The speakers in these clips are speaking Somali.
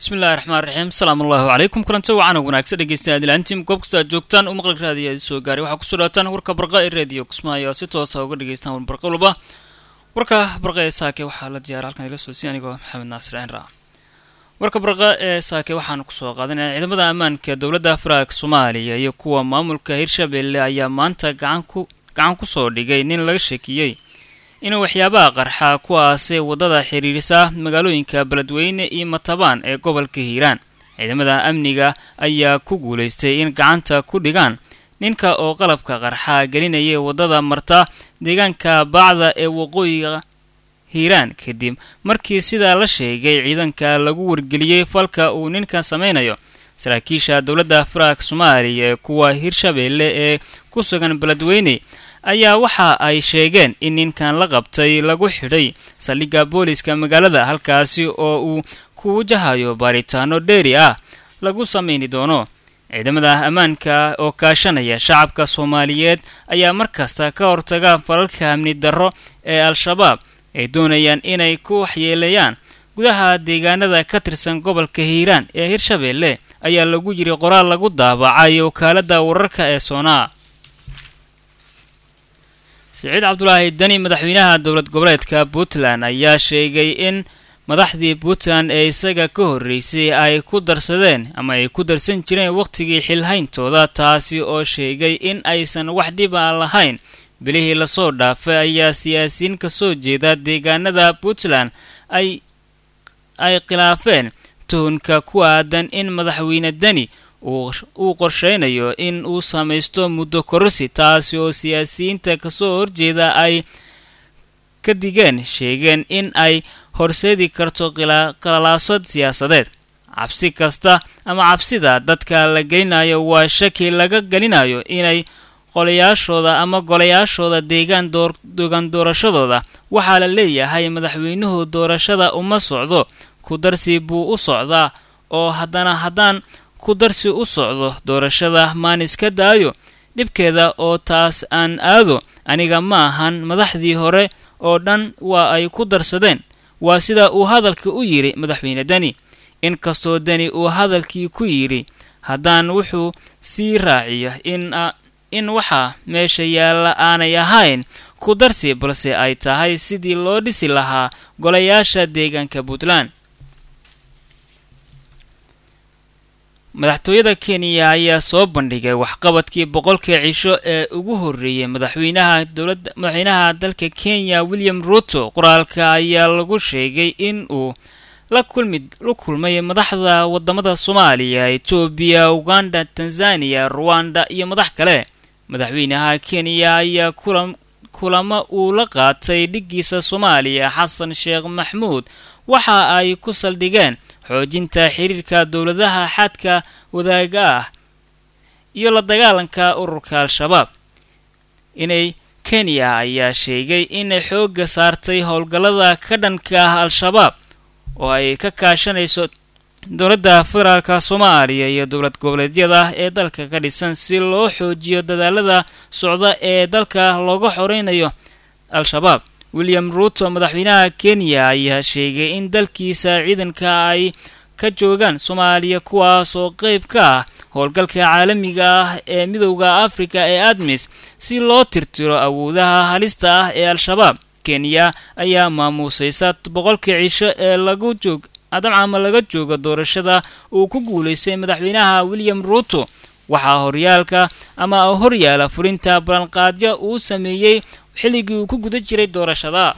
bismillahi raxmaan raxiim asalaamu allahu calaykum kulanti wacan wanaagsan dhegeystayaal ilaantiim goob kasta aad joogtaan u maqli raadiya soo gaaray waxaa kusoo dhawaataan warka barqa ee reediyo kismaayo oo si toosa uga dhegeystaan warbarqa walba warka barqa ee saake waxaa la diyaara halkan ila soo si anigoo maxamed naasir cinra warka barqa ee saake waxaanu kusoo qaadanaya ciidamada ammaanka dowladda faraak soomaaliya iyo kuwa maamulka hirshabelle ayaa maanta gacan ku gacan kusoo dhigay nin laga sheekiyey inuu waxyaabaha qarxa kuwaasee waddada xiriirisa magaalooyinka beledweyne iyo matabaan ee gobolka hiiraan ciidamada amniga ayaa ku guulaystay in gacanta ku dhigaan ninka oo qalabka qarxa gelinaya waddada marta deegaanka baacda ee waqooyiga hiiraan kadib markii sidaa la sheegay ciidanka lagu wargeliyey falka uu ninkan samaynayo saraakiisha dowladda faraak soomaaliya ee kuwa hirshabelle ee ku sugan beledweyne ayaa waxa ay sheegeen in ninkan la qabtay lagu xidhay saldhigga booliska magaalada halkaasi oo uu ku wajahayo baaritaano dheeri ah lagu samayni doono ciidamada ammaanka oo kaashanaya shacabka soomaaliyeed ayaa markasta ka hortaga falalka amni darro ee al-shabaab ay doonayaan inay ku waxyeeleeyaan gudaha deegaanada ka tirsan gobolka hiiraan ee hirshabelle ayaa lagu yiri qoraal lagu daabacay wakaaladda wararka ee soonaa siciid cabdulaahi deni madaxweynaha dowlad goboleedka puntland ayaa sheegay in madaxdii puntland ee isaga ka horreysay ay ku darsadeen ama ay ku darsan jireen wakhtigii xilhayntooda taasi oo sheegay in aysan wax dhiba lahayn bilihii lasoo dhaafay ayaa siyaasiyiin ka soo jeeda deegaanada puntland ay ay khilaafeen tuhunka ku aadan in madaxweyne deni uu qorsheynayo in uu samaysto muddo kororsi taasi oo siyaasiyiinta kasoo horjeeda ay ka digeen sheegeen in ay horseedi karto qalalaasad siyaasadeed cabsi kasta ama cabsida dadka la gelinayo waa shaki laga gelinayo inay qolayaashooda ama golayaashooda deegaan dogan doorashadooda waxaa la leeyahay madaxweynuhu doorashada uma socdo ku darsi buu u socdaa oo haddana haddaan ku darsi u socdo doorashada maan iska daayo dhibkeeda oo taas aan aado aniga ma ahan madaxdii hore oo dhan waa ay ku darsadeen waa sida uu hadalka u yidhi madaxweyne deni inkastoo deni uu hadalkii ku yidhi haddaan wuxuu sii raaciyo in waxaa meesha yaalla aanay ahayn ku darsi balse ay tahay sidii loo dhisi lahaa golayaasha deegaanka puntland madaxtooyada kenya ayaa soo bandhigay waxqabadkii boqolkii cisho ee ugu horreeyey madaxweynaha dowladda madaxweynaha dalka kenya william ruto qoraalka ayaa lagu sheegay in uu la kulmi la kulmay madaxda wadamada soomaaliya etoobiya uganda tanzaniya ruwanda iyo madax kale madaxweynaha kenya ayaa kulan kulamo uu la qaatay dhiggiisa soomaaliya xasan sheekh maxmuud waxa ay ku saldhigeen xoojinta xiriirka dowladaha xadka wadaaga ah iyo la dagaalanka ururka al-shabaab inay kenya ayaa sheegay inay xoogga saartay howlgallada ka dhanka ah al-shabaab oo ay ka kaashanayso dowladda federaalka soomaaliya iyo dowlad goboleedyada ee dalka ka dhisan si loo xoojiyo dadaalada socda ee dalka looga xoreynayo al-shabaab william ruto madaxweynaha kenya ayaa sheegay in dalkiisa ciidanka ay ka joogaan soomaaliya kuwaas oo qeyb ka ah howlgalka caalamiga ah ee midowda afrika ee admis si loo tirtiro awoodaha halista ah ee al-shabaab kenya ayaa maamuusaysa boqolkii cisho ee lagu joog adamcama laga jooga doorashada uu ku guulaystay madaxweynaha william ruto waxaa horyaalka ama horyaala fulinta balanqaadyo uu sameeyey xilligii uu ku guda jiray doorashada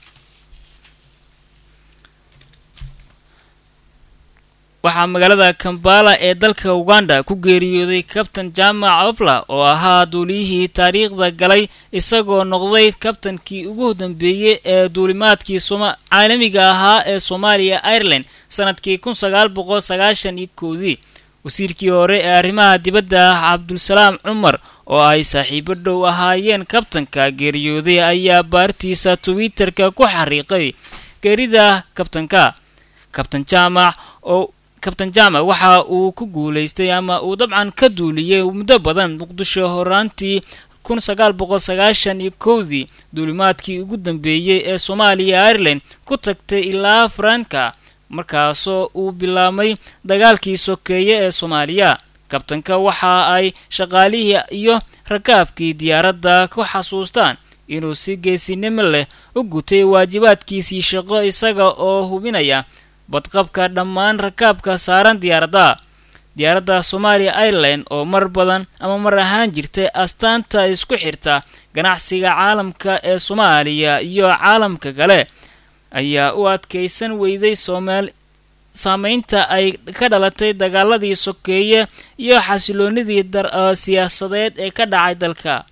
waxaa magaalada kambala ee dalka uganda ku geeriyooday kabtan jaamac ofla oo ahaa duuliyihii taariikhda galay isagoo noqday kabtankii ugu dambeeyey ee duulimaadkii caalamiga ahaa ee soomaaliya ireland sanadkii kun sagaal boqol sagaashan iyo kowdii wasiirkii hore ee arrimaha dibadda ah cabdulsalaam cumar oo ay saaxiibo dhow ahaayeen kabtanka geeriyooday ayaa baartiisa twitterka ku xariiqay geerida kabtanka kabtan jaamac oo kabtan jaamac waxa uu ku guulaystay ama uu dabcan ka duuliyey muddo badan muqdisho horaantii kun sagaal boqol sagaashan iyo kowdii duulimaadkii ugu dambeeyey ee soomaaliya ireland ku tagtay ilaa faranka markaasoo uu bilaabmay dagaalkii sokeeye ee soomaaliya kabtanka waxa ay shaqaalihii iyo rakaabkii diyaaradda ku xasuustaan inuu si geesinimo leh u gutay waajibaadkiisii shaqo isaga oo hubinaya badqabka dhammaan rakaabka saaran diyaaradda diyaaradda somalia ireland oo mar badan ama mar ahaan jirtay astaanta isku xirta ganacsiga caalamka ee soomaaliya iyo caalamka kale ayaa u adkaysan weyday soomaali saameynta ay ka dhalatay dagaaladii sokeeye iyo xasiloonidii siyaasadeed ee ka dhacay dalka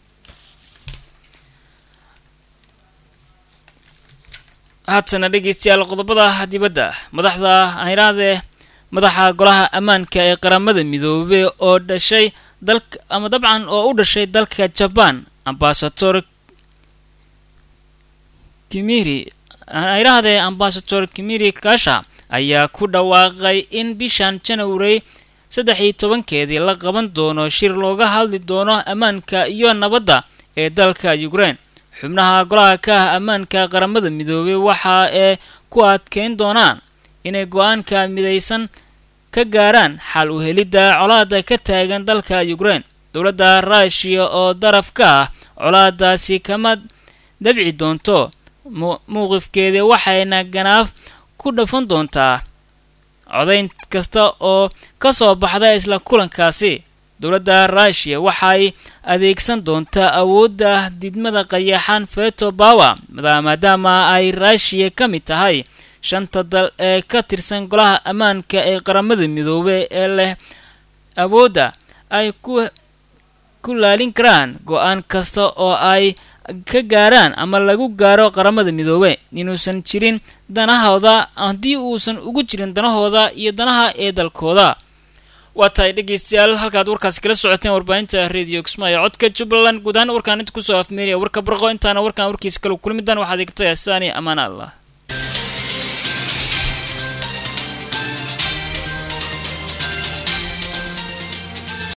haatana dhegeystayaal qodobada dibadda madaxda ayraadee madaxa golaha ammaanka ee qaramada midoobey oo dhashay dalka ama dabcan oo u dhashay dalka jaban ambasador kimiri ayrahdee ambasador kimiri kasha ayaa ku dhawaaqay in bishan janawari saddex iyo tobankeedii la qaban doono shir looga hadli doono ammaanka iyo nabadda ee dalka ukraine xubnaha golaha ka ah ammaanka qaramada midoobey waxa ee ku adkeyn doonaan inay go-aanka midaysan ka gaaraan xal u helidda colaada ka taagan dalka ukraine dowladda ruushiya oo daraf ka ah colaadaasi kama dabci doonto mowqifkeeda waxayna ganaaf ku dhafan doontaa codayn kasta oo ka soo baxda isla kulankaasi dowladda ruushiya waxay adeegsan doontaa awoodda didmada qayaxan feto bawer maadaama ay ruushiya ka mid tahay shanta dal ee ka tirsan golaha ammaanka ee qaramada midoobey ee leh awoodda ay ku ku laalin karaan go-aan kasta oo ay ka gaaraan ama lagu gaaro qaramada midoobe inuusan jirin danahooda haddii uusan ugu jirin danahooda iyo danaha ee dalkooda waa tahay dhegeystayaal halkaad warkaasi kala socoteen warbaahinta radio kismaayo codka jubbaland guud ahaan warkaan inta kusoo afmeeriya warka barqo intaana warkaan warkiisa kala kulmidan waxaad igtaya saani ammaan allah